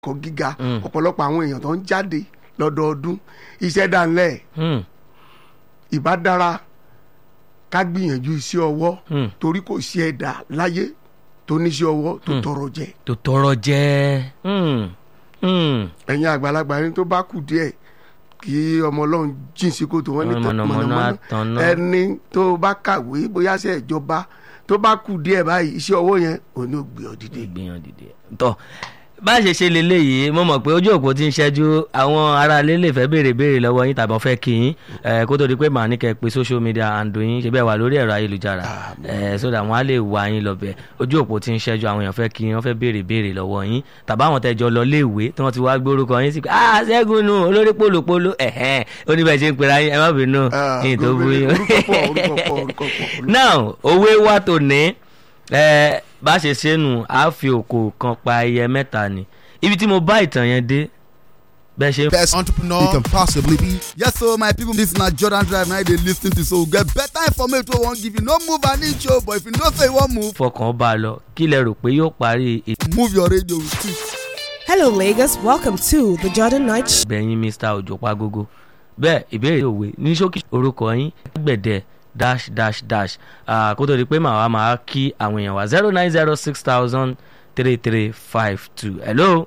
ẹ̀kọ́ gíga Mm. ọ̀pọ̀lọpọ̀ àwọn èèyàn tó ń jáde lọ́dọọdún iṣẹ́ dánlẹ̀ Hmm, ìbá dára ká gbìyànjú iṣẹ́ ọwọ́ hmm. torí kò sí ẹ̀dá láyé tó níṣẹ́ ọwọ́ tó tọrọ jẹ tó tọrọ jẹ Hmm, hmm. ẹ̀yin àgbàlagbà ẹni tó bá kù díẹ̀ kí ọmọ ọlọ́run jìn sí kòtò wọn ní tán Mọ̀nàmọ́ná àtànná. ẹni tó bá kàwé bóyá ṣe ìjọba tó bá kù díẹ̀ báyìí iṣẹ́ ọwọ́ yẹn ò ní gbé ọ dìde. ìgbìyànjú dìde tọ bá a ṣe ṣe leléyìí mo mọ̀ pé ojú òpó ti ń ṣẹ́jú àwọn aráalé lè fẹ́ béèrè béèrè lọ́wọ́ yín tàbí wọ́n fẹ́ kí yín ẹ̀, kó tó di pé màá ní kẹ́ ẹ pé social media and yín ṣe bẹ́ẹ̀ wà lórí ẹ̀rọ ayélujára ẹ̀, so that wọ́n á lè wá yín lọ bẹ̀ ojú òpó ti ń ṣẹ́jú àwọn èèyàn fẹ́ kí yín wọ́n fẹ́ béèrè béèrè lọ́wọ́ yín tàbí àwọn tẹ́jọ lọ léèwé tí wọ́n ti wá gbórúkọ yín sí pé ah ṣẹ́gun nù olórí pòlòpòlò ẹ̀hẹ́n ó ní bẹ́ẹ̀ ṣe ń pera yín ẹ má bínú Ah, yín tó bú yín. orúkọ pọ̀, orúkọ pọ̀, orúkọ pọ̀, orúkọ now òwe wa tó ní ẹ bá ṣe ṣe nù á fi òkò kan pa ẹyẹ mẹ́ta ni ibi tí mo bá ìtàn yẹn dé bẹ́ẹ̀ ṣe best entrepreneur you can possibly be. Yes, so my people, this na Jordan Drive now they lis ten to so we get better information wey we wan give you. No move an inch o, but if you know say you wan move, fọkàn bá a lọ kí lẹ rò pé yóò parí move your radio with it. Hello, Lagos. Welcome to the Jordan Night Show. ìbẹ̀yìn mr òjò pagogo bẹ́ẹ̀ ìbéèrè òwe ní ṣókí orúkọ yín gbẹ̀dẹ̀ dash dash dash Ah, kó tó di pé màá wá máa kí àwọn èèyàn wá zero nine zero six thousand three three five two hello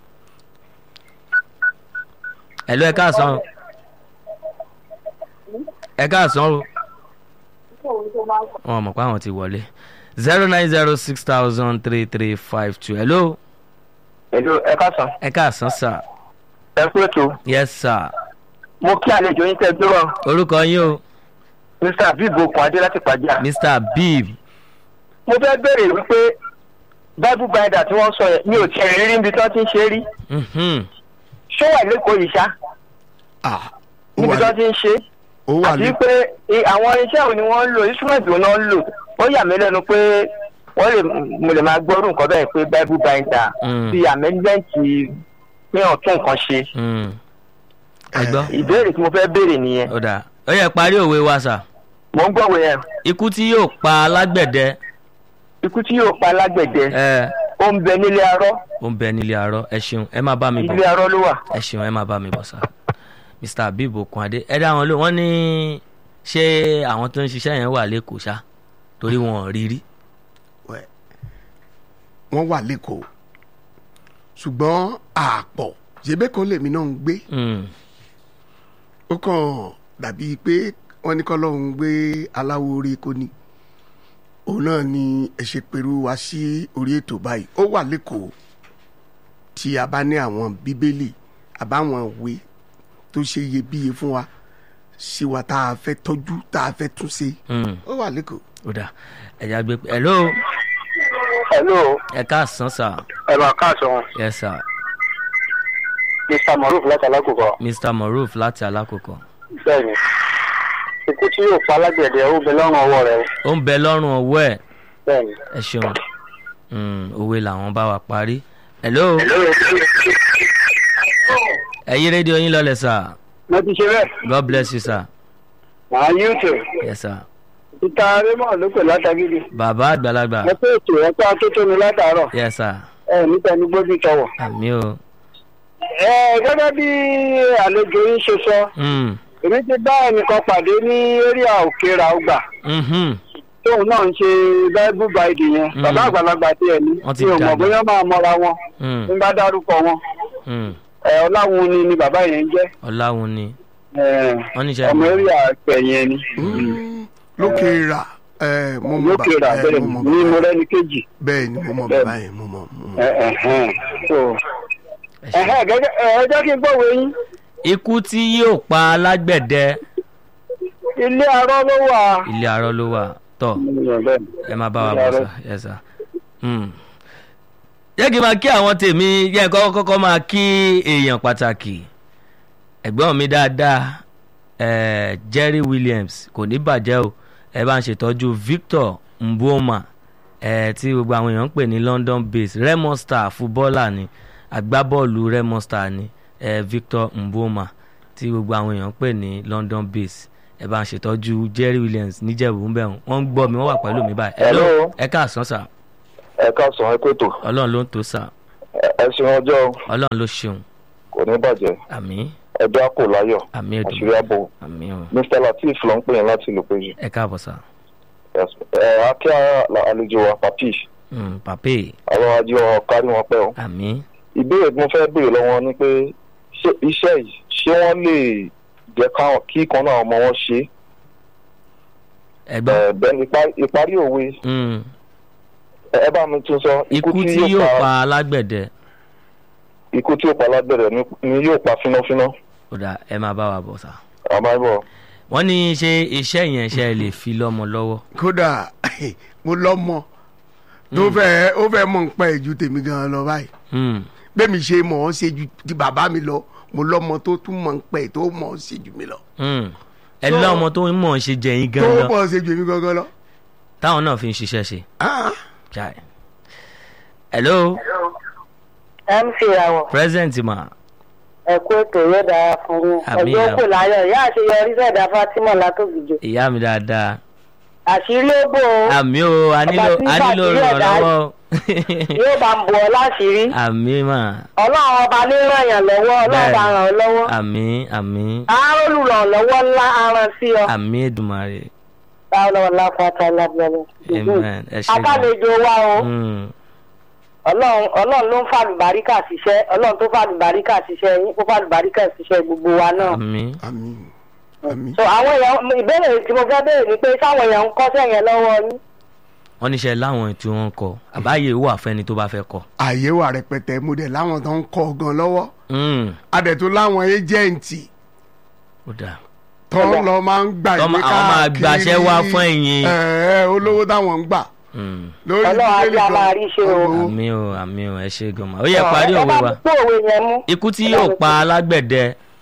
hello ẹ káàsán ẹ káàsán o wọn mọ̀ pé àwọn ti wọlé zero nine zero six thousand three three five two hello Hello, ẹ káàsán. ẹ káàsán sir ẹ kú ètò yes sir mo kí àlejò yín tẹ́ gbé wọn orúkọ yín o mr abib okun adé láti pàjá. mr bib mo fẹ́ béèrè wípé bible binder tí wọ́n sọ yẹn mi ò tiẹ̀ rí rí níbi tí wọ́n ti ń ṣe é rí mhm, ṣó wà lẹ́kọ̀ọ́ yìí ṣá Ah, ó níbi tí wà wọ́n ti ń ṣe é ó wà àti ní pé i- àwọn iṣẹ́ wo ni wọ́n ń lò instrument wo náà ń lò ó yà mí lẹ́nu pé wọ́n lè mo lè máa gbọ́rù nǹkan bẹ́ẹ̀ pé bible binder Mm. ti amendment pé ọ̀tún nǹkan ṣe mm. ẹ gbọ́ ìbéèrè tí mo fẹ́ béèrè nìyẹn ó dáa ó yẹ parí òwe wa sà mo ń gbọ́wọ́ yẹn ikú tí yóò pa alágbẹ̀dẹ ikú tí yóò pa alágbẹ̀dẹ ẹ ó ń bẹ nílé arọ́ ó ń bẹ nílé arọ ẹ ṣeun ẹ má bá mi ilé bọ̀ arọ́ ló wà. ẹ ṣeun ẹ má bá mi bọ̀ sà mr abib okunade ẹ dá wọn lò wọ́n ní ṣé àwọn tó ń ṣiṣẹ́ yẹn wà lẹ́kọ̀ọ́ ṣá torí wọn ò rí rí wẹ̀. wọ́n wà lẹ́kọ̀ọ́ ṣùgbọ́n àpọ̀ ṣebékan lèmi náà ń gbé Mm, ó kàn dàbí pé wọ́n ní kọ́lọ́hún gbé aláwo orí kò ní òun náà ni ẹ ṣe pẹ̀lú wa sí orí ètò báyìí ó wà lẹ́kọ̀ọ́ tí a bá ní àwọn bíbélì àbáwọn ìwé tó ṣe iyebíye fún wa sí wa tá a fẹ́ tọ́jú tá a fẹ́ tún ṣe mm, ó wà lẹ́kọ̀ọ́. ó dáa ẹ̀yà gbé hello hello ẹ káàsán sà ẹ máa káàsán yes sir mr maruf láti alákòókò mr moruf láti alákòókò bẹ́ẹ̀ni ikú tí yóò pa alágbẹ̀dẹ ó bẹ lọ́rùn ọwọ́ rẹ ó ń bẹ lọ́rùn ọwọ́ ẹ̀ bẹ́ẹ̀ni. ẹ ṣeun Mm, òwe làwọn bá wa parí hello ẹ yí rédíò yín lọlẹ sà mo ti ṣe bẹ́ẹ̀ god bless you sir màá youtube yes sir títa raymond ló pè látàgídí bàbá àgbàlagbà mo pé ètò ẹ pé atótó mi látàárọ̀ yes sir ẹ níta ní gbójú tọwọ̀. àmì o ẹ gẹ́gẹ́ bí àlejò yín ṣe sọ Mm, èmi ti bá ẹnìkan pàdé ní area òkèèrà ọgbà mhm, tóun náà ń ṣe bible bide yẹn Mm. bàbá àgbàlagbà tí ẹ ní Wọ́n ti mi ò mọ̀ dàgbà. bóyá máa mọra wọn mm, ń bá dárúkọ wọn mm. ẹ ọláwun ni ni bàbá yẹn ń jẹ́ ọláwun ni ẹ wọ́n níṣẹ́ ọmọ area pẹ̀yìn ni lókè rà ẹ mo mọ lókè rà ẹ, bẹ́ẹ̀ mo mọ ní bàbá mo rẹ́ni kejì bẹ́ẹ̀ ni mo mọ Bẹ́ẹ̀. bàbá yẹn mo mọ mo mọ. ẹ ẹ̀hẹ́n. so ẹ ṣeun. ẹ̀hẹ́n, gẹ́gẹ́ ẹ ẹ jẹ́ kí n gbọ́wọ́ yín ikú tí yóò pa alágbẹ̀dẹ ilé arọ́ ló wà. ilé arọ ló wà tọ ẹ máa bá wa bọ̀ sá yes sir. Mm. jẹ́ kí n máa kí àwọn tèmi jẹ́ kọ́kọ́ kọ́kọ́ máa kí èèyàn pàtàkì ẹ̀gbọ́n mi dáadáa eh, Jerry Williams kò ní bàjẹ́ o ẹ bá ń ṣètọ́jú Victor Mboma eh, tí gbogbo àwọn èèyàn ń pè ní London base Remo Star fúbọ́ọ̀là ni agbábọ́ọ̀lù Remo Star ni eh, Victor Mboma tí gbogbo àwọn èèyàn ń pè ní London base ẹ bá ń ṣètọ́jú Jerry Williams níjẹ̀bú ń bẹ̀ wọ́n ń gbọ́ mi wọ́n wà pẹ̀lú mi báyìí Hello. ẹ káàsán sà ẹ káàsán ẹ kótó ọlọ́run ló ń tó sà ẹ ẹ ṣeun ọjọ́ ọlọ́run ló ṣeun kò ní bàjẹ́ àmì ẹjọ́ àpò láyọ̀ àmì àṣírí ẹ̀dùn àbò àmì o mr lateef ló ń pè yín láti ìlú péjú ẹ káàbọ̀ sá ẹ akí àlejò wa papi Mm, pàpé àwọn ajé wọn kárí wọn pẹ́ o àmì ìbéèrè tí mo fẹ́ béèrè lọ́wọ́ ni pé ṣé iṣẹ́ yìí ṣé wọ́n lè jẹ́ káwọn- kí kan náà ọmọ wọn ṣe ẹgbọ́n é bẹ́ẹ̀ ìpa- ìparí òwe Mm, ẹ ẹ bá mi tún sọ ikú tí yóò pa alágbẹ̀dẹ ikú tí yóò pa lágbẹ̀rẹ̀ ni ni yóò pa fínáfíná ó dà ẹ máa bá wa bọ̀ sá àmọ́ ẹ bọ̀ wọ́n ní ṣe iṣẹ́ yẹn ṣe lè fi lọ́mọ lọ́wọ́ kódà mo lọ́mọ tó fẹ́ ó fẹ́ mọ̀ ń pẹ́ ju tèmi gan lọ báyìí Mm, bẹ́ẹ̀mi ṣe mọ̀ ọ́n ṣe ju ti bàbá mi lọ mo lọ́mọ tó tún mọ̀ ń pẹ́ tó mọ̀ ọ́n ṣe ju mi lọ mm. ẹ So- lọ́mọ tó ń mọ̀ ń ṣe jẹ̀yìn tó gan mọ̀ lọ ọ́n ṣe ju èmi gangan lọ. táwọn náà fi ń ṣiṣẹ́ ṣe. Ah, Chai. hello mc àwọ̀ present ma ẹ̀kú ètò yóò dára fún yín Àmín, ọjọ́ àmín. kò láyọ̀ ìyá àṣeyọrí sẹ̀dá fatima látòkìjọ ìyá mi dáadáa àṣírí ó bò ó àmì o a nílò tí a nílò bàtí ẹ̀dá- ìrànlọ́wọ́ yóò bá ń bọ̀ ọ́ láṣìírí àmì mà ọlọ́run ọba ní ràn yàn lọ́wọ́ ọlọ́run bá ràn ọ́ lọ́wọ́ àmì àmì àárò olùrànlọ́wọ́ ńlá aràn sí ọ àmì èdùmàrè báwo lọ́wọ́ lápáta lábẹ́rẹ́ amen ẹ ṣe gan. akálejò wa o Mm, ọlọ́run ọlọ́run ló ń fàlùbáríkà ṣiṣẹ́ ọlọ́run tó fàlùbáríkà ṣiṣẹ́ yín kó fàlùbáríkà ṣiṣẹ́ gbogbo wa náà. àmì àmín àmín so àwọn èèyàn ìbéèrè tí mo fẹ́ béèrè ni pé sáwọn èèyàn ń kọ́ṣẹ́ yẹn lọ́wọ́ yín. wọ́n níṣẹ́ láwọn tí wọ́n ń kọ àbáyé wà fẹ́ni tó bá fẹ́ kọ. àyè wà rẹpẹtẹ mo dẹ̀ láwọn tó ń kọ́ gan lọ́wọ́ Mm, adẹ̀tú láwọn éjẹ̀ǹtì ó dáa tó ń lọ máa ń gbà Tọ́ ìwé ma- àwọn máa gbàṣẹ́ wá fún ẹ̀yin. ẹ̀ẹ́ olówó táwọn ń gbà Mm, lórí Ọlọ́run á bíbélì jẹ́ a gan. máa rí ṣe o. Owó. àmì o àmì o ẹ ṣe gan ma ó yẹ parí ẹ òwe bá wa mi tó òwe yẹn mú. ikú tí yóò pa alágbẹ̀dẹ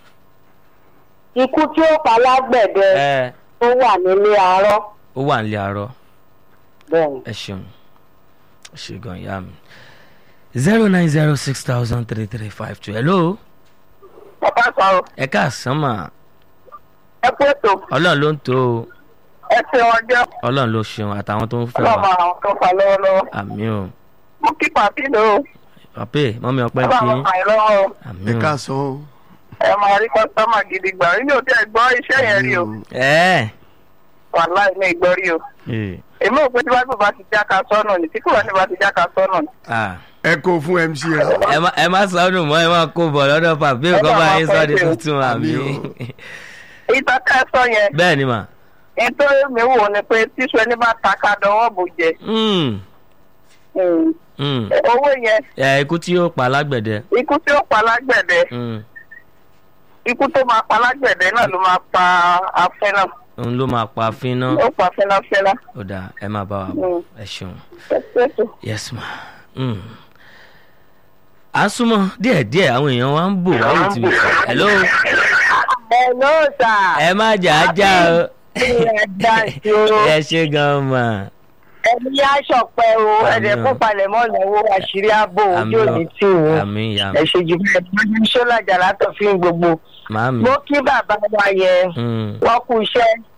ikú tí ó pa lágbẹ̀dẹ ẹ tó wà nílé arọ́ ó wà nílé arọ bẹ́ẹ̀ ẹ ṣeun ẹ ṣe gan ìyá mi zero nine zero six thousand three three five two hello bàbá sọ̀rọ̀ ẹ káàsán mà ẹ kú ètò ọlọ́run ló ń tó o ẹ ṣe wọn jẹ́ ọlọ́run ló ṣeun àtàwọn tó ń fẹ́ ọlọ́mọ wa àwọn tó fà lọ́wọ́lọ́wọ́ àmì o mú kí pàtí lò ó pàpé mọ́mí ọpẹ́ ọlọ́mọ kí fà yín lọ́wọ́ o. àmì ẹ o káàsán o. ẹ máa rí kọ́sítọ́mà gidi gbà nínú òtí ẹ̀ gbọ́ iṣẹ́ yẹn rí o ẹ wàhálà ilé ìgbọ́ rí o ẹ èmi ò pé tí báyìí bá ti jáka sọ́nà ni tí kúrò ní bá ti jáka sọ́nà ni. ah ẹ kó fún mc rà ẹ má ẹ má sọnù mọ́ ẹ má kó bọ̀ lọ́dọ̀ pàpé Ẹ kọ́ bá bá wa yín sọ di pẹ́ sí o. tuntun àmì Àmì o. ìtàn ká ẹ sọ yẹn bẹ́ẹ̀ ni mà nítorí mi wò ni pé tíṣu ẹni bá ta ká dọwọ́ bò jẹ Mm, Mm. mm. owó yẹn ẹ ikú tí yóò pa alágbẹ̀dẹ ikú tí ó pa lágbẹ̀dẹ Mm, ikú tó máa pa lágbẹ̀dẹ náà ló máa pa afẹ́ náà òun ló máa pa fínná ó pa fẹ́láfẹ́lá. ó dáa ẹ má bá wa bọ̀ ẹ ṣeun. ẹ ṣètò. yes ma mm. à ń súnmọ́ díẹ̀díẹ̀ àwọn èèyàn wa ń bò wá wò tìbí hello ẹ ló sà ẹ má jà á já o ẹ dá sí o ẹ ṣe gan mà ẹni yá ṣọpẹ́ o Àmín ẹdẹ o. kó palẹ̀ mọ́ lọ́wọ́ àṣírí ààbò ojú Àmín o. òní tì wọ́n àmì ìyá ẹ ṣe jù bẹ́ẹ̀ ní ṣọlájà látọ̀ fí gbogbo màmí mo kí bàbá wa yẹn Mm, wọ́n kú iṣẹ́